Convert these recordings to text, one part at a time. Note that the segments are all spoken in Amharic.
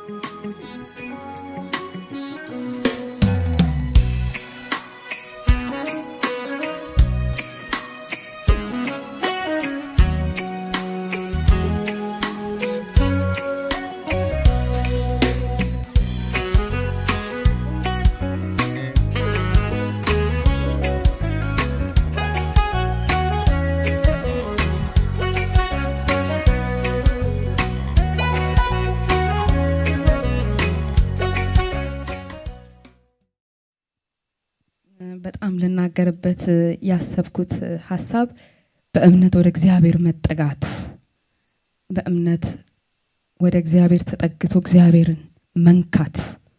በጣም ልናገርበት ያሰብኩት ሀሳብ በእምነት ወደ እግዚአብሔር መጠጋት፣ በእምነት ወደ እግዚአብሔር ተጠግቶ እግዚአብሔርን መንካት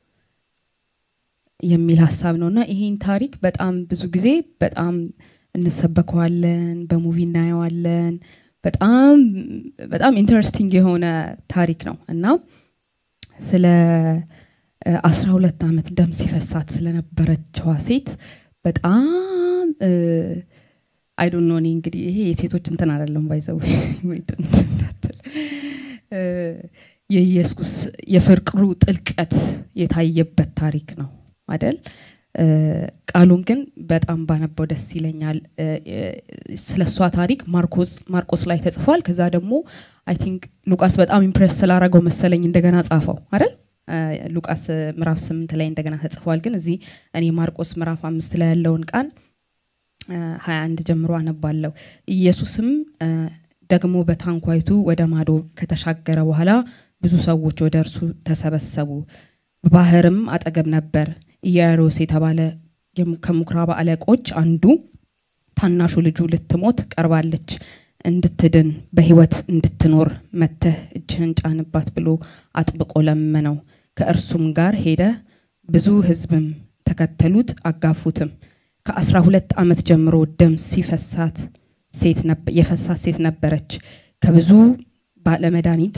የሚል ሀሳብ ነው እና ይሄን ታሪክ በጣም ብዙ ጊዜ በጣም እንሰበከዋለን፣ በሙቪ እናየዋለን። በጣም በጣም ኢንተረስቲንግ የሆነ ታሪክ ነው እና ስለ አስራ ሁለት ዓመት ደም ሲፈሳት ስለነበረችዋ ሴት በጣም አይዶን ኖ እኔ እንግዲህ ይሄ የሴቶች እንትን አይደለም ባይዘው የኢየሱስ የፍቅሩ ጥልቀት የታየበት ታሪክ ነው አደል? ቃሉን ግን በጣም ባነበው ደስ ይለኛል። ስለ እሷ ታሪክ ማርቆስ ማርቆስ ላይ ተጽፏል። ከዛ ደግሞ አይ ቲንክ ሉቃስ በጣም ኢምፕሬስ ስላረገው መሰለኝ እንደገና ጻፈው አይደል? ሉቃስ ምዕራፍ ስምንት ላይ እንደገና ተጽፏል። ግን እዚህ እኔ ማርቆስ ምዕራፍ አምስት ላይ ያለውን ቃል ሀያ አንድ ጀምሮ አነባለሁ። ኢየሱስም ደግሞ በታንኳይቱ ወደ ማዶ ከተሻገረ በኋላ ብዙ ሰዎች ወደ እርሱ ተሰበሰቡ። ባህርም አጠገብ ነበር። ኢያኢሮስ የተባለ ከምኩራብ አለቆች አንዱ ታናሹ ልጁ ልትሞት ቀርባለች፣ እንድትድን በሕይወት እንድትኖር መተህ እጅህን ጫንባት ብሎ አጥብቆ ለመነው። ከእርሱም ጋር ሄደ። ብዙ ሕዝብም ተከተሉት፣ አጋፉትም። ከአስራ ሁለት ዓመት ጀምሮ ደም ሲፈሳት ሴት የፈሳት ሴት ነበረች። ከብዙ ባለመድኃኒት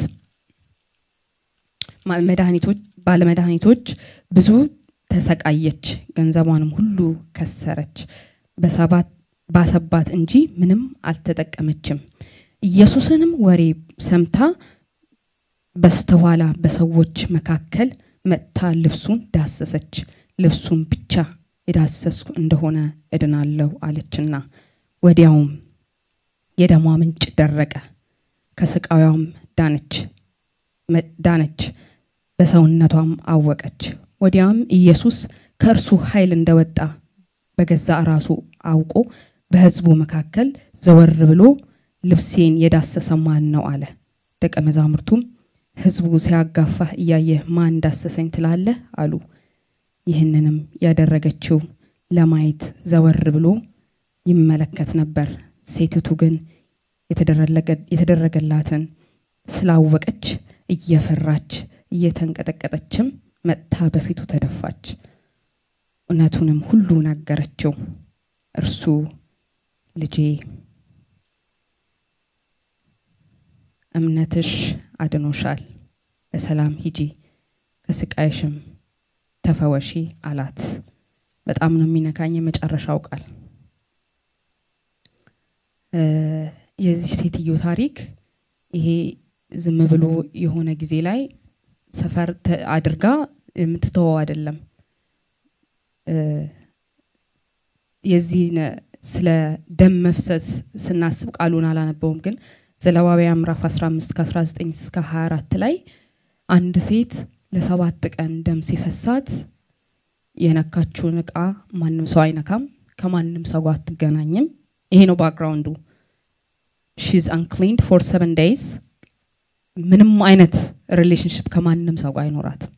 መድኃኒቶች ባለመድኃኒቶች ብዙ ተሰቃየች፣ ገንዘቧንም ሁሉ ከሰረች። በሰባት ባሰባት እንጂ ምንም አልተጠቀመችም። ኢየሱስንም ወሬ ሰምታ በስተኋላ በሰዎች መካከል መጥታ ልብሱን ዳሰሰች። ልብሱን ብቻ የዳሰስኩ እንደሆነ እድናለሁ አለችና ወዲያውም የደሟ ምንጭ ደረቀ፣ ከስቃዩም ዳነች ዳነች፣ በሰውነቷም አወቀች። ወዲያውም ኢየሱስ ከእርሱ ኃይል እንደወጣ በገዛ ራሱ አውቆ በሕዝቡ መካከል ዘወር ብሎ ልብሴን የዳሰሰ ማን ነው አለ። ደቀ መዛሙርቱም ሕዝቡ ሲያጋፋህ እያየህ ማን ዳሰሰኝ ትላለህ አሉ። ይህንንም ያደረገችው ለማየት ዘወር ብሎ ይመለከት ነበር። ሴቲቱ ግን የተደረገላትን ስላወቀች እየፈራች እየተንቀጠቀጠችም መጥታ በፊቱ ተደፋች። እውነቱንም ሁሉ ነገረችው። እርሱ ልጄ እምነትሽ አድኖሻል፣ በሰላም ሂጂ፣ ከስቃይሽም ተፈወሺ አላት። በጣም ነው የሚነካኝ የመጨረሻው ቃል። የዚህ ሴትዮ ታሪክ ይሄ ዝም ብሎ የሆነ ጊዜ ላይ ሰፈር አድርጋ የምትተወው አይደለም። የዚህ ስለ ደም መፍሰስ ስናስብ ቃሉን አላነበውም፣ ግን ዘሌዋውያን ምዕራፍ 15 ከ19 እስከ 24 ላይ አንድ ሴት ለሰባት ቀን ደም ሲፈሳት የነካችውን እቃ ማንም ሰው አይነካም፣ ከማንም ሰው ጋር አትገናኝም። ይሄ ነው ባክግራውንዱ። ሺዝ አንክሊንድ ፎር ሰቨን ዴይዝ ምንም አይነት ሪሌሽንሽፕ ከማንም ሰው ጋር አይኖራትም።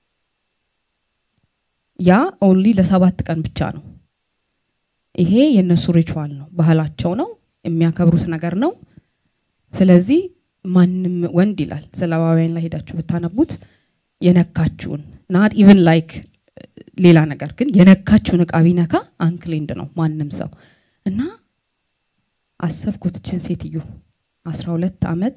ያ ኦንሊ ለሰባት ቀን ብቻ ነው። ይሄ የእነሱ ሪቹዋል ነው፣ ባህላቸው ነው፣ የሚያከብሩት ነገር ነው። ስለዚህ ማንም ወንድ ይላል ዘሌዋውያን ላይ ሄዳችሁ ብታነቡት የነካችሁን ናት ኢቨን ላይክ ሌላ ነገር ግን የነካችሁን እቃ ቢነካ አንክሊንድ ነው ማንም ሰው እና አሰብኩት ችን ሴትዮ አስራ ሁለት ዓመት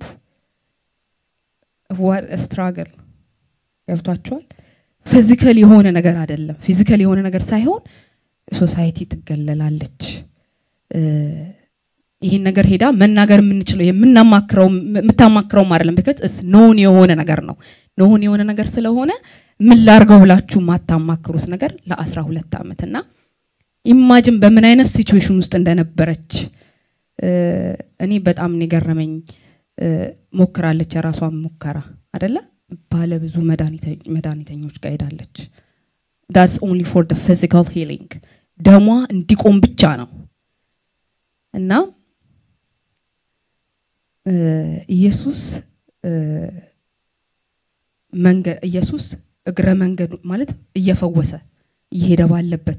ስትራግል ገብቷቸዋል። ፊዚካል የሆነ ነገር አይደለም። ፊዚካል የሆነ ነገር ሳይሆን ሶሳይቲ ትገለላለች። ይህን ነገር ሄዳ መናገር የምንችለው የምናማክረው የምታማክረውም አይደለም። ቢከዝ ኖውን የሆነ ነገር ነው። ኖውን የሆነ ነገር ስለሆነ ምን ላርገው ብላችሁ የማታማክሩት ነገር ለአስራ ሁለት ዓመት እና ኢማጅን በምን አይነት ሲቹዌሽን ውስጥ እንደነበረች እኔ በጣም ነው የገረመኝ። ሞክራለች፣ የራሷን ሙከራ አደለ ባለ ብዙ መድኃኒተኞች ጋር ሄዳለች። ዳትስ ኦንሊ ፎር ደ ፊዚካል ሂሊንግ ደሟ እንዲቆም ብቻ ነው እና ኢየሱስ መንገድ ኢየሱስ እግረ መንገዱ ማለት እየፈወሰ እየሄደ ባለበት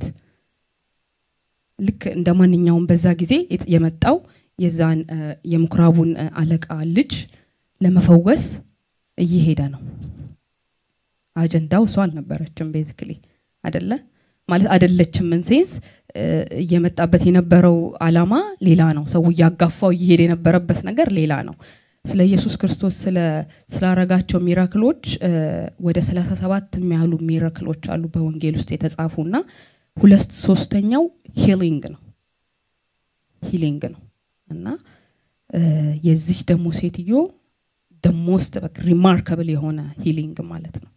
ልክ እንደ ማንኛውም በዛ ጊዜ የመጣው የዛን የምኩራቡን አለቃ ልጅ ለመፈወስ እየሄደ ነው። አጀንዳው እሷ አልነበረችም። ቤዚክሊ አደለ ማለት አደለችም። ምን ሴንስ እየመጣበት የነበረው አላማ ሌላ ነው። ሰው እያጋፋው እየሄደ የነበረበት ነገር ሌላ ነው። ስለ ኢየሱስ ክርስቶስ ስላረጋቸው ሚራክሎች ወደ ሰላሳ ሰባት የሚያህሉ ሚራክሎች አሉ በወንጌል ውስጥ የተጻፉ እና ሁለት ሶስተኛው ሂሊንግ ነው ሂሊንግ ነው እና የዚች ደግሞ ሴትዮ ደሞስት ሪማርከብል የሆነ ሂሊንግ ማለት ነው።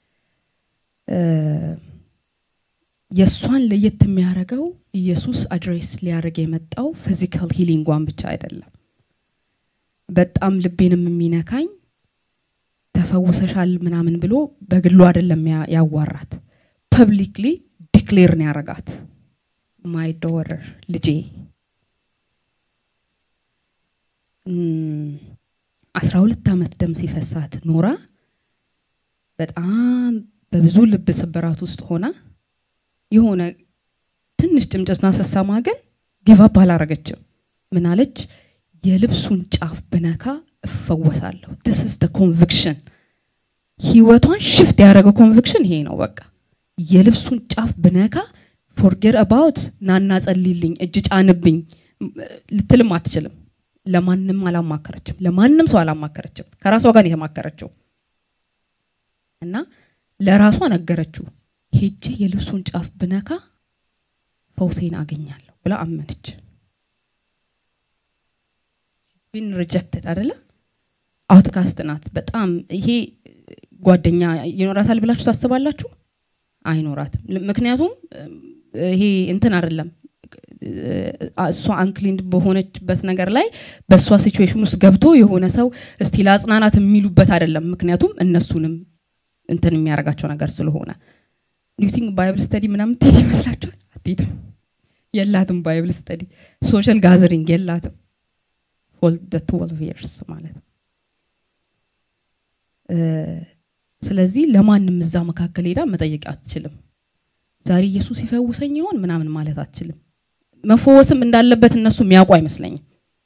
የእሷን ለየት የሚያደርገው ኢየሱስ አድሬስ ሊያደርግ የመጣው ፊዚካል ሂሊንጓን ብቻ አይደለም። በጣም ልቤንም የሚነካኝ ተፈውሰሻል ምናምን ብሎ በግሉ አይደለም ያዋራት፣ ፐብሊክሊ ዲክሌር ነው ያረጋት። ማይ ዶተር ልጄ አስራ ሁለት ዓመት ደም ሲፈሳት ኖራ በጣም በብዙ ልብ ስብራት ውስጥ ሆና የሆነ ትንሽ ጭምጭምታ ስትሰማ ግን ጊቫፕ አላረገችም። ምን አለች? የልብሱን ጫፍ ብነካ እፈወሳለሁ። ዲስ ኢዝ ደ ኮንቪክሽን። ህይወቷን ሽፍት ያደረገው ኮንቪክሽን ይሄ ነው። በቃ የልብሱን ጫፍ ብነካ ፎርጌት አባውት ናና ጸልይልኝ፣ እጅ ጫንብኝ ልትልም አትችልም። ለማንም አላማከረችም። ለማንም ሰው አላማከረችም። ከራሷ ጋር የተማከረችው እና ለራሷ ነገረችው። ሄጄ የልብሱን ጫፍ ብነካ ፈውሴን አገኛለሁ ብላ አመነች። ቢን ሪጀክትድ አደለ? አውትካስት ናት። በጣም ይሄ ጓደኛ ይኖራታል ብላችሁ ታስባላችሁ? አይኖራትም። ምክንያቱም ይሄ እንትን አይደለም እሷ አንክሊንድ በሆነችበት ነገር ላይ በእሷ ሲቹዌሽን ውስጥ ገብቶ የሆነ ሰው እስቲ ለአጽናናት የሚሉበት አይደለም። ምክንያቱም እነሱንም እንትን የሚያደርጋቸው ነገር ስለሆነ ኒውቲንግ ባይብል ስተዲ ምናምን ትሄድ ይመስላችኋል? አትሄድም። የላትም ባይብል ስተዲ ሶሻል ጋዘሪንግ የላትም። ፎር ትወልቭ ይርስ ማለት ነው። ስለዚህ ለማንም እዛ መካከል ሄዳ መጠየቅ አትችልም። ዛሬ ኢየሱስ ይፈውሰኝ ይሆን ምናምን ማለት አትችልም። መፈወስም እንዳለበት እነሱ የሚያውቁ አይመስለኝም።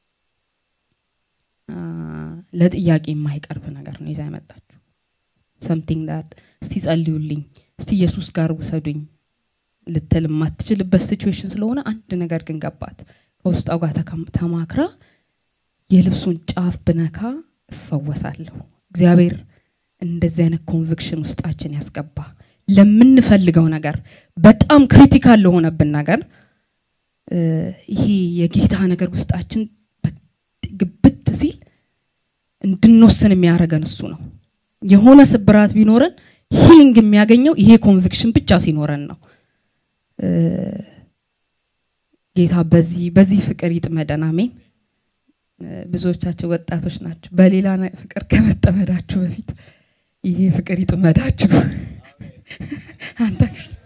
ለጥያቄ የማይቀርብ ነገር ነው ይዛ የመጣችው። ሰምቲንግ ዳት እስቲ ጸልዩልኝ፣ እስቲ ኢየሱስ ጋር ውሰዱኝ ልትል የማትችልበት ሲቹዌሽን ስለሆነ አንድ ነገር ግን ገባት። ከውስጣው ጋር ተማክራ የልብሱን ጫፍ ብነካ እፈወሳለሁ። እግዚአብሔር እንደዚህ አይነት ኮንቪክሽን ውስጣችን ያስገባ። ለምንፈልገው ነገር በጣም ክሪቲካል ለሆነብን ነገር ይሄ የጌታ ነገር ውስጣችን ግብት ሲል እንድንወስን የሚያደርገን እሱ ነው። የሆነ ስብራት ቢኖረን ሂሊንግ የሚያገኘው ይሄ ኮንቪክሽን ብቻ ሲኖረን ነው። ጌታ በዚህ በዚህ ፍቅር ይጥመደን። አሜን። ብዙዎቻቸው ወጣቶች ናቸው። በሌላ ፍቅር ከመጠመዳችሁ በፊት ይሄ ፍቅር ይጥመዳችሁ። አንተ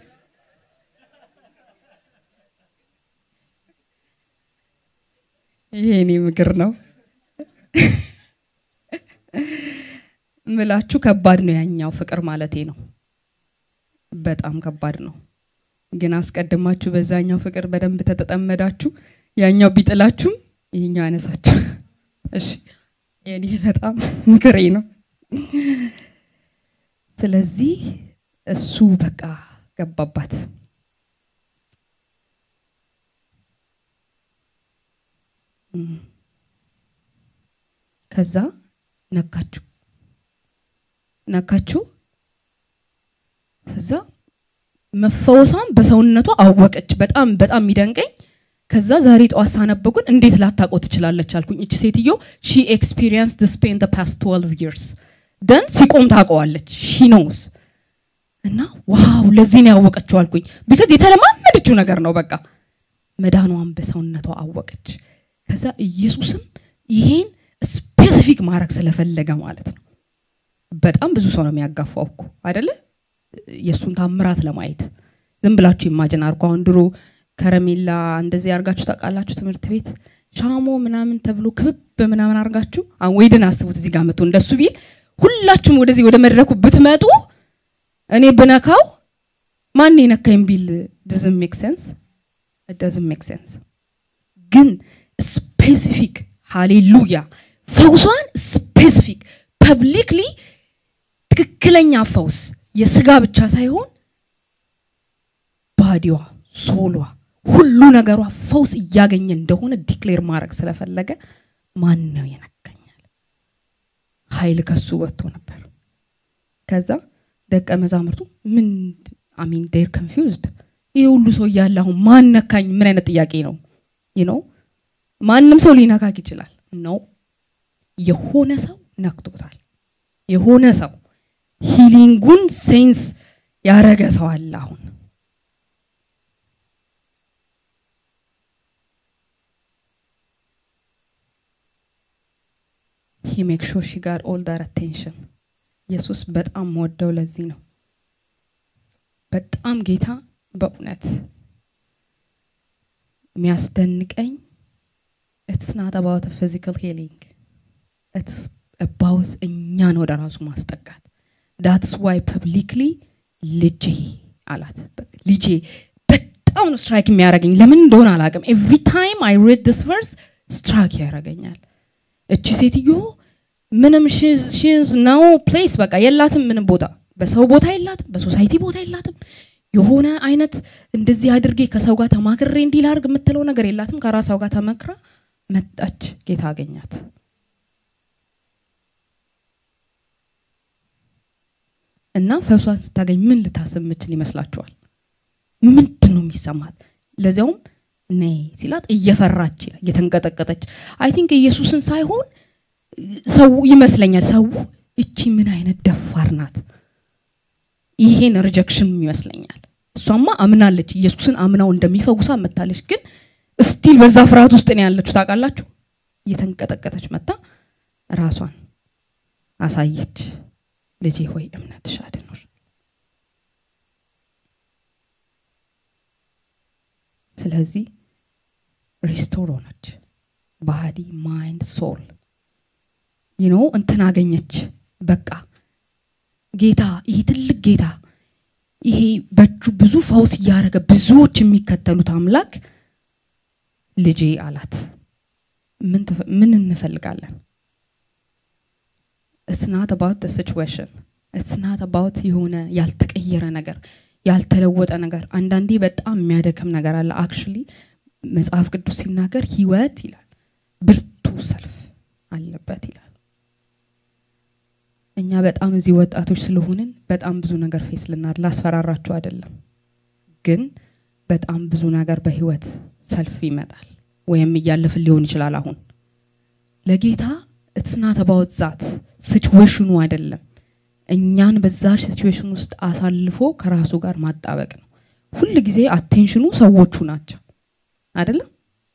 ይሄ እኔ ምክር ነው ምላችሁ። ከባድ ነው ያኛው ፍቅር ማለቴ ነው። በጣም ከባድ ነው። ግን አስቀድማችሁ በዛኛው ፍቅር በደንብ ተተጠመዳችሁ ያኛው ቢጥላችሁም ይሄኛው ያነሳችሁ። እሺ የኔ በጣም ምክሬ ነው። ስለዚህ እሱ በቃ ገባባት። ከዛ ነካችሁ ነካችሁ። ከዛ መፈወሷን በሰውነቷ አወቀች። በጣም በጣም የሚደንቀኝ ከዛ ዛሬ ጠዋት ሳነበው ግን እንዴት ላታውቀው ትችላለች አልኩኝ። እቺ ሴትዮ ሺ ኤክስፒሪየንስ ድ ስፔን ደ ፓስት 12 ይርስ ደን ሲቆም ታውቀዋለች ሺ ኖውስ እና ዋው ለዚህ ነው ያወቀችው አልኩኝ። ቢካዝ የተለማመደችው ነገር ነው። በቃ መዳኗን በሰውነቷ አወቀች። ከዛ ኢየሱስም ይሄን ስፔሲፊክ ማድረግ ስለፈለገ ማለት ነው። በጣም ብዙ ሰው ነው የሚያጋፋው እኮ አይደለ? የእሱን ታምራት ለማየት ዝም ብላችሁ ኢማጅን አርጎ አሁን ድሮ ከረሜላ እንደዚህ አርጋችሁ ታውቃላችሁ? ትምህርት ቤት ሻሞ ምናምን ተብሎ ክብብ ምናምን አርጋችሁ ወይድን አስቡት። እዚህ ጋር መጥቶ እንደሱ ቢል ሁላችሁም ወደዚህ ወደ መድረኩ ብትመጡ እኔ ብነካው ማን የነካኝ ቢል doesn't make sense it doesn't make sense ግን ስፔሲፊክ ሃሌሉያ ፈውሷን ስፔሲፊክ ፐብሊክሊ ትክክለኛ ፈውስ የስጋ ብቻ ሳይሆን ባዲዋ ሶሏ ሁሉ ነገሯ ፈውስ እያገኘ እንደሆነ ዲክሌር ማድረግ ስለፈለገ ማን ነው የነካኛል ኃይል ከሱ ወጥቶ ነበር ከዛ ደቀ መዛሙርቱ ምን አሚን ዴር ኮንፊውዝድ ይህ ሁሉ ሰው እያለ አሁን ማን ነካኝ ምን አይነት ጥያቄ ነው ይህ ነው ማንም ሰው ሊነካክ ይችላል ነው የሆነ ሰው ነክቶታል የሆነ ሰው ሂሊንጉን ሴንስ ያረገ ሰው አለ አሁን ሂ ሜክ ሹር ሺ ጋር ኦል ዳር አቴንሽን ኢየሱስ በጣም ወደው ለዚህ ነው በጣም ጌታ በእውነት የሚያስደንቀኝ ኢትስ ናት አባውት ፊዚካል ሂሊንግ ኢትስ አባውት እኛን ወደ ራሱ ማስጠጋት ዳትስ ዋይ ፐብሊክሊ ልጄ አላት ልጄ በጣም ነው ስትራይክ የሚያደርገኝ ለምን እንደሆነ አላውቅም ኤቭሪ ታይም አይ ሬድ ዲስ ቨርስ ስትራይክ ያደርገኛል እቺ ሴትዮ ምንም ሽዝ ነው ፕሌስ በቃ የላትም ምንም ቦታ በሰው ቦታ የላትም በሶሳይቲ ቦታ የላትም የሆነ አይነት እንደዚህ አድርጌ ከሰው ጋር ተማክሬ እንዲህ ላርግ የምትለው ነገር የላትም ከራሷ ጋር ተመክራ መጣች ጌታ አገኛት እና ፈሷን ስታገኝ ምን ልታስብ ምችል ይመስላችኋል ምንድን ነው የሚሰማት ለዚያውም ነይ ሲላት እየፈራች እየተንቀጠቀጠች አይ ቲንክ ኢየሱስን ሳይሆን ሰው ይመስለኛል ሰው እቺ ምን አይነት ደፋር ናት ይሄን ሪጀክሽን ይመስለኛል እሷማ አምናለች ኢየሱስን አምናው እንደሚፈውሳ መታለች ግን ስቲል በዛ ፍርሃት ውስጥ ነው ያለችው ታውቃላችሁ እየተንቀጠቀጠች መታ ራሷን አሳየች ልጄ ሆይ እምነትሽ አድኖሽ ስለዚህ ሪስቶር ሆነች ባዲ ማይንድ ሶል ይኖ እንትን አገኘች በቃ ጌታ ይሄ ትልቅ ጌታ ይሄ በእጁ ብዙ ፈውስ እያደረገ ብዙዎች የሚከተሉት አምላክ ልጄ አላት ምን እንፈልጋለን እስናት አባውት ሲቹዌሽን እስናት አባውት የሆነ ያልተቀየረ ነገር ያልተለወጠ ነገር አንዳንዴ በጣም የሚያደክም ነገር አለ አክቹሊ መጽሐፍ ቅዱስ ሲናገር ህይወት ይላል ብርቱ ሰልፍ አለበት ይላል እኛ በጣም እዚህ ወጣቶች ስለሆንን በጣም ብዙ ነገር ፌስ ልናር ላስፈራራችሁ አይደለም ግን በጣም ብዙ ነገር በህይወት ሰልፍ ይመጣል ወይም እያለፍን ሊሆን ይችላል አሁን ለጌታ እትስናት አባውት ዛት ሲቹዌሽኑ አይደለም እኛን በዛ ሲቹዌሽን ውስጥ አሳልፎ ከራሱ ጋር ማጣበቅ ነው ሁል ጊዜ አቴንሽኑ ሰዎቹ ናቸው አይደለም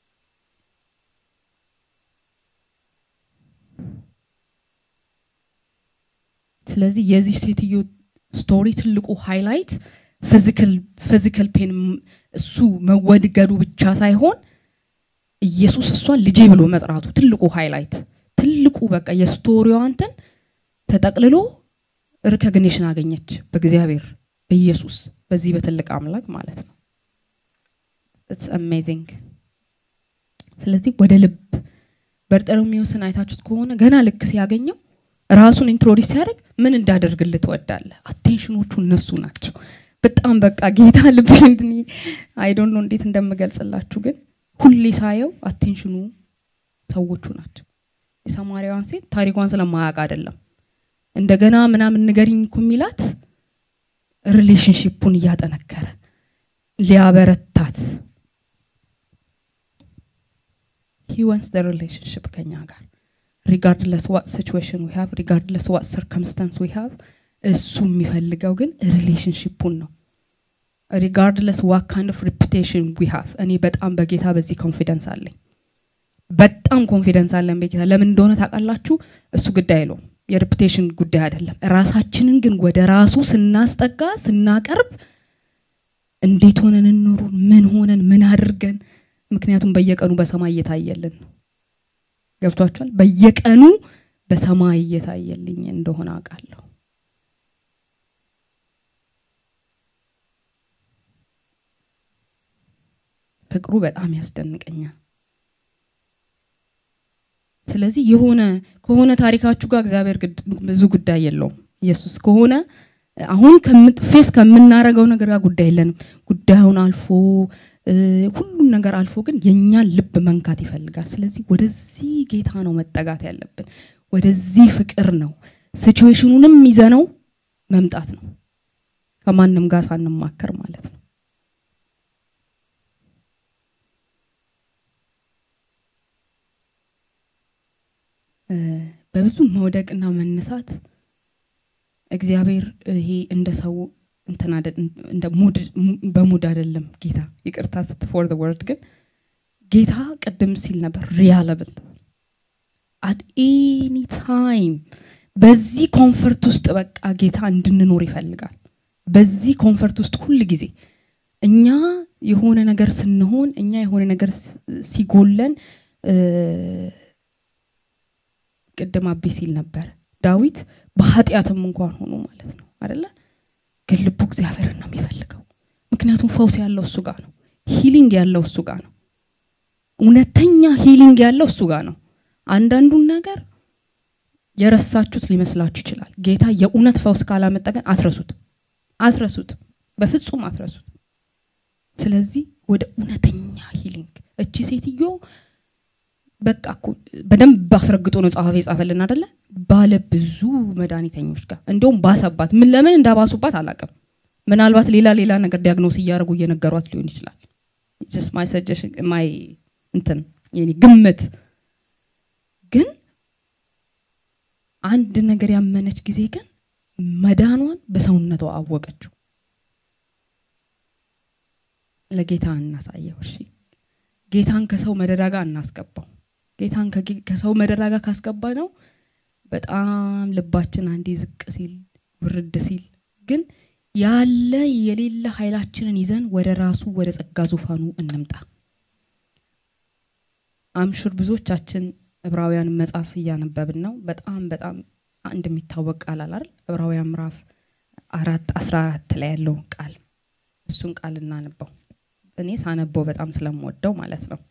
ስለዚህ የዚህ ሴትዮ ስቶሪ ትልቁ ሃይላይት ፊዚካል ፔን እሱ መወድገዱ ብቻ ሳይሆን ኢየሱስ እሷን ልጄ ብሎ መጥራቱ ትልቁ ሃይላይት ትልቁ በቃ የስቶሪዋ እንትን ተጠቅልሎ ሪኮግኒሽን አገኘች በእግዚአብሔር በኢየሱስ በዚህ በትልቅ አምላክ ማለት ነው ኢትስ አሜዚንግ ስለዚህ ወደ ልብ በርጠሎሜዎስን አይታችሁት ከሆነ ገና ልክ ሲያገኘው ራሱን ኢንትሮዲስ ሲያደርግ ምን እንዳደርግልህ ትወዳለህ አቴንሽኖቹ እነሱ ናቸው በጣም በቃ ጌታ ልብ እንድን አይዶን ነው እንዴት እንደምገልጽላችሁ ግን ሁሌ ሳየው አቴንሽኑ ሰዎቹ ናቸው የሰማሪያዋን ሴት ታሪኳን ስለማያውቅ አይደለም እንደገና ምናምን ንገሪኝ እኮ የሚላት ሪሌሽንሽፑን እያጠነከረ ሊያበረታት ሂ ወንስ ደ ሪሌሽንሽፕ ከኛ ጋር ሪጋርድለስ ዋት ሲቹዌሽን ዊ ሃቭ ሪጋርድለስ ዋት ሰርከምስታንስ ዊ ሃቭ እሱ የሚፈልገው ግን ሪሌሽንሽፑን ነው ሪጋርድለስ ዋት ካይንድ ኦፍ ሪፑቴሽን ዊ ሃቭ እኔ በጣም በጌታ በዚህ ኮንፊደንስ አለኝ በጣም ኮንፊደንስ አለን በጌታ ለምን እንደሆነ ታውቃላችሁ እሱ ጉዳይ አይለውም የሬፑቴሽን ጉዳይ አይደለም ራሳችንን ግን ወደ ራሱ ስናስጠጋ ስናቀርብ እንዴት ሆነን እንኑር ምን ሆነን ምን አድርገን ምክንያቱም በየቀኑ በሰማይ እየታየልን ነው ገብቷችኋል በየቀኑ በሰማይ እየታየልኝ እንደሆነ አውቃለሁ ፍቅሩ በጣም ያስደንቀኛል ስለዚህ የሆነ ከሆነ ታሪካችሁ ጋር እግዚአብሔር ብዙ ጉዳይ የለውም ኢየሱስ ከሆነ አሁን ፌስ ከምናረገው ነገር ጋር ጉዳይ የለንም ጉዳዩን አልፎ ሁሉም ነገር አልፎ ግን የእኛን ልብ መንካት ይፈልጋል ስለዚህ ወደዚህ ጌታ ነው መጠጋት ያለብን ወደዚህ ፍቅር ነው ሲቹዌሽኑንም ይዘነው መምጣት ነው ከማንም ጋር ሳንማከር ማለት ነው በብዙ መውደቅና መነሳት እግዚአብሔር ይሄ እንደ ሰው እንደ ሙድ በሙድ አይደለም ጌታ ይቅርታ ስት ፎር ወርድ ግን ጌታ ቅድም ሲል ነበር ሪያለብል አት ኤኒ ታይም በዚህ ኮንፈርት ውስጥ በቃ ጌታ እንድንኖር ይፈልጋል በዚህ ኮንፈርት ውስጥ ሁል ጊዜ እኛ የሆነ ነገር ስንሆን እኛ የሆነ ነገር ሲጎለን ቅድም አቤ ሲል ነበር ዳዊት በኃጢአትም እንኳን ሆኖ ማለት ነው አደለ ግን ልቡ እግዚአብሔርን ነው የሚፈልገው ምክንያቱም ፈውስ ያለው እሱ ጋር ነው ሂሊንግ ያለው እሱ ጋር ነው እውነተኛ ሂሊንግ ያለው እሱ ጋር ነው አንዳንዱን ነገር የረሳችሁት ሊመስላችሁ ይችላል ጌታ የእውነት ፈውስ ካላመጣ ግን አትረሱት አትረሱት በፍጹም አትረሱት ስለዚህ ወደ እውነተኛ ሂሊንግ እቺ ሴትዮ በቃ እኮ በደንብ አስረግጦ ነው ጸሐፊ የጻፈልን አደለ ባለ ብዙ መድኃኒተኞች ጋር እንዲሁም ባሰባት ምን ለምን እንዳባሱባት አላቅም ምናልባት ሌላ ሌላ ነገር ዲያግኖስ እያደረጉ እየነገሯት ሊሆን ይችላል ማይ ሰጀሽን ማይ እንትን የኔ ግምት ግን አንድ ነገር ያመነች ጊዜ ግን መዳኗን በሰውነቷ አወቀችው ለጌታ እናሳየው እሺ ጌታን ከሰው መደዳ ጋር እናስገባው ጌታን ከሰው መደዳ ጋር ካስገባ ነው በጣም ልባችን አንዴ ዝቅ ሲል ውርድ ሲል ግን ያለ የሌለ ኃይላችንን ይዘን ወደ ራሱ ወደ ጸጋ ዙፋኑ እንምጣ አምሹር ብዙዎቻችን ዕብራውያን መጽሐፍ እያነበብን ነው በጣም በጣም አንድ የሚታወቅ ቃል አላል ዕብራውያን ምዕራፍ አራት አስራ አራት ላይ ያለውን ቃል እሱን ቃል እናነበው እኔ ሳነበው በጣም ስለምወደው ማለት ነው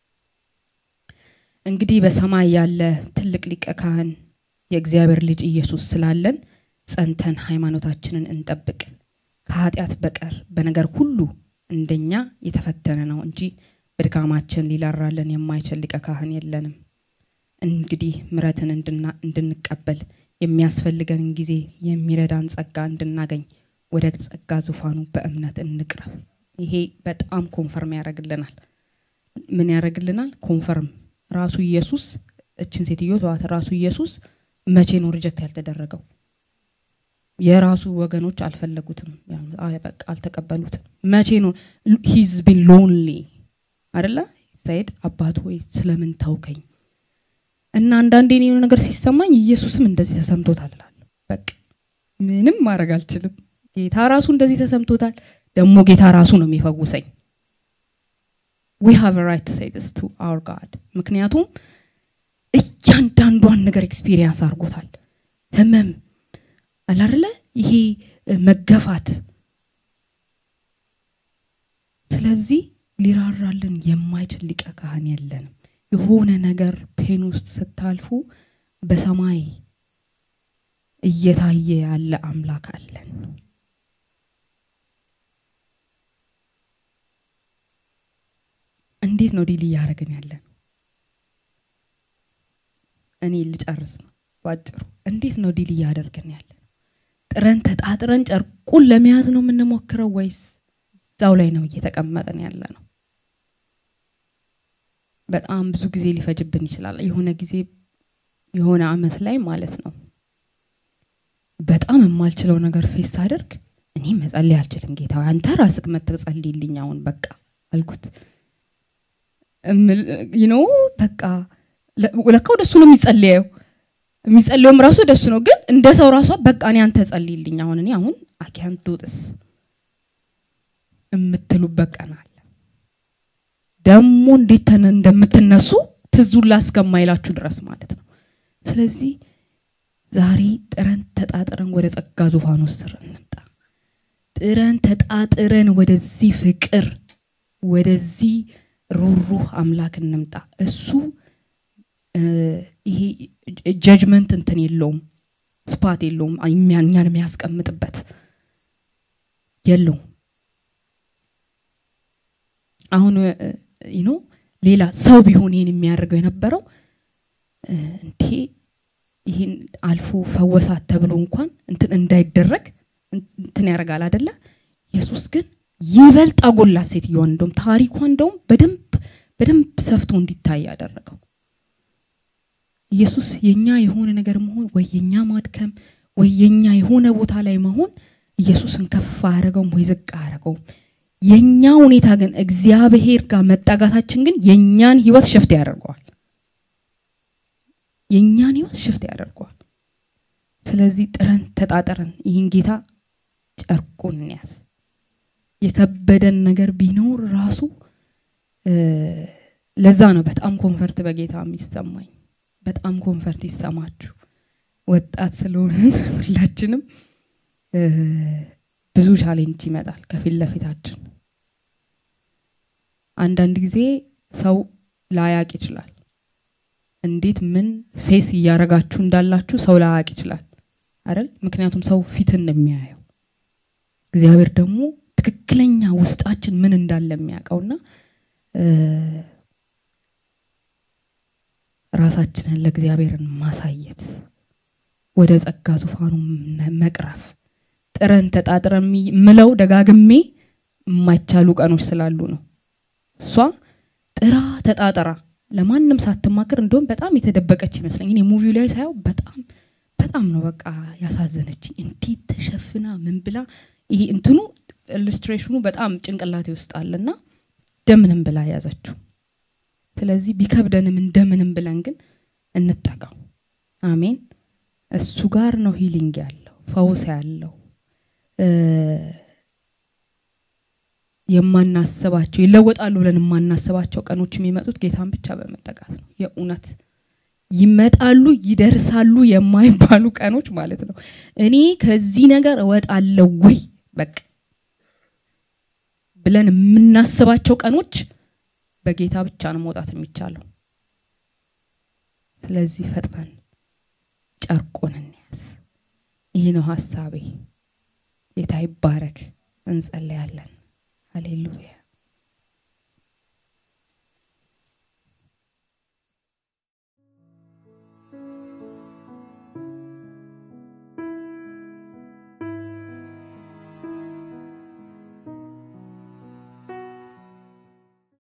እንግዲህ በሰማይ ያለ ትልቅ ሊቀ ካህን የእግዚአብሔር ልጅ ኢየሱስ ስላለን ጸንተን ሃይማኖታችንን እንጠብቅ ከኃጢአት በቀር በነገር ሁሉ እንደኛ የተፈተነ ነው እንጂ በድካማችን ሊላራለን የማይችል ሊቀ ካህን የለንም እንግዲህ ምረትን እንድንቀበል የሚያስፈልገንን ጊዜ የሚረዳን ጸጋ እንድናገኝ ወደ ጸጋ ዙፋኑ በእምነት እንቅረብ ይሄ በጣም ኮንፈርም ያደረግልናል ምን ያደረግልናል ኮንፈርም ራሱ ኢየሱስ እችን ሴትዮ ተዋት ራሱ ኢየሱስ መቼ ነው ሪጀክት ያልተደረገው የራሱ ወገኖች አልፈለጉትም በቃ አልተቀበሉትም መቼ ነው ሂዝ ቢን ሎንሊ አደለ ሳይድ አባት ወይ ስለምን ታውከኝ እና አንዳንዴ የሆነ ነገር ሲሰማኝ ኢየሱስም እንደዚህ ተሰምቶታል እላለሁ በቃ ምንም ማድረግ አልችልም ጌታ ራሱ እንደዚህ ተሰምቶታል ደግሞ ጌታ ራሱ ነው የሚፈውሰኝ ዊ ሃቭ ራይት ቱ ሴይ ቱ አወር ጋድ ምክንያቱም እያንዳንዷን ነገር ኤክስፒሪየንስ አድርጎታል ህመም አላርለ ይሄ መገፋት ስለዚህ ሊራራልን የማይችል ሊቀ ካህን የለንም የሆነ ነገር ፔን ውስጥ ስታልፉ በሰማይ እየታየ ያለ አምላክ አለን እንዴት ነው ዲል እያደረግን ያለን እኔ ልጨርስ ነው ባጭሩ እንዴት ነው ዲል እያደርግን ያለን ጥረን ተጣጥረን ጨርቁን ለመያዝ ነው የምንሞክረው ወይስ እዛው ላይ ነው እየተቀመጠን ያለ ነው በጣም ብዙ ጊዜ ሊፈጅብን ይችላል። የሆነ ጊዜ የሆነ አመት ላይ ማለት ነው በጣም የማልችለው ነገር ፌስ ሳደርግ እኔ መጸለይ አልችልም ጌታ ሆይ፣ አንተ ራስህ መጥተህ ጸልይልኝ አሁን በቃ አልኩት። ኖ በቃ ለ- ለካ ወደሱ ነው የሚጸልየው የሚጸልየውም ራሱ ወደሱ ነው። ግን እንደ ሰው ራሷ በቃ እኔ አንተ ጸልይልኝ አሁን እኔ አሁን አኪያንት ዶጥስ የምትሉበት ቀን አለ። ደግሞ እንዴት ተነ- እንደምትነሱ ትዙላ እስከማይላችሁ ድረስ ማለት ነው። ስለዚህ ዛሬ ጥረን ተጣጥረን ወደ ጸጋ ዙፋኑ ስር እንምጣ። ጥረን ተጣጥረን ወደዚህ ፍቅር ወደዚህ ሩህሩህ አምላክ እንምጣ። እሱ እ፣ ይሄ ጀጅመንት እንትን የለውም፣ ስፓት የለውም፣ እኛ- እኛን የሚያስቀምጥበት የለውም። አሁን ኖ ሌላ ሰው ቢሆን ይሄን የሚያደርገው የነበረው እ፣ እንዴ ይህን አልፎ ፈወሳት ተብሎ እንኳን እንትን እንዳይደረግ እንትን ያደርጋል አደለ? ኢየሱስ ግን ይበልጥ አጎላት ሴትዮዋን። እንደውም ታሪኳ እንደውም በደንብ በደንብ ሰፍቶ እንዲታይ ያደረገው ኢየሱስ የኛ የሆነ ነገር መሆን ወይ የኛ ማድከም ወይ የኛ የሆነ ቦታ ላይ መሆን ኢየሱስን ከፍ አያደረገውም ወይ ዝቅ አያደረገውም። የኛ ሁኔታ ግን እግዚአብሔር ጋር መጣጋታችን ግን የኛን ህይወት ሽፍት ያደርገዋል። የእኛን ህይወት ሽፍት ያደርገዋል። ስለዚህ ጥረን ተጣጥረን ይህን ጌታ ጨርቁን እንያዝ። የከበደን ነገር ቢኖር ራሱ እ፣ ለዛ ነው በጣም ኮንፈርት በጌታ የሚሰማኝ። በጣም ኮንፈርት ይሰማችሁ። ወጣት ስለሆንን ሁላችንም እ፣ ብዙ ቻሌንጅ ይመጣል ከፊት ለፊታችን። አንዳንድ ጊዜ ሰው ላያቅ ይችላል። እንዴት ምን ፌስ እያረጋችሁ እንዳላችሁ ሰው ላያቅ ይችላል አይደል? ምክንያቱም ሰው ፊትን ነው የሚያየው። እግዚአብሔር ደግሞ ትክክለኛ ውስጣችን ምን እንዳለ የሚያውቀውና እ፣ ራሳችንን ለእግዚአብሔርን ማሳየት ወደ ጸጋ ዙፋኑ መ- መቅረብ ጥረን ተጣጥረን የሚ- ምለው ደጋግሜ የማይቻሉ ቀኖች ስላሉ ነው። እሷ ጥራ ተጣጥራ ለማንም ሳትማክር እንደውም በጣም የተደበቀች ይመስለኝ። እኔ ሙቪው ላይ ሳየው በጣም በጣም ነው በቃ ያሳዘነችኝ። እንዴት ተሸፍና ምን ብላ ይሄ እንትኑ ኢሉስትሬሽኑ በጣም ጭንቅላቴ ውስጥ አለና እንደምንም ብላ ያዘችው። ስለዚህ ቢከብደንም እንደምንም ብለን ግን እንጠጋው። አሜን። እሱ ጋር ነው ሂሊንግ ያለው ፈውስ ያለው እ፣ የማናስባቸው ይለወጣሉ ብለን የማናስባቸው ቀኖች የሚመጡት ጌታን ብቻ በመጠጋት ነው። የእውነት ይመጣሉ ይደርሳሉ የማይባሉ ቀኖች ማለት ነው። እኔ ከዚህ ነገር እወጣለሁ ወይ በቃ ብለን የምናስባቸው ቀኖች በጌታ ብቻ ነው መውጣት የሚቻለው። ስለዚህ ፈጥነን ጨርቁን እንያዝ። ይህ ነው ሀሳቤ። ጌታ ይባረክ። እንጸለያለን። ሃሌሉያ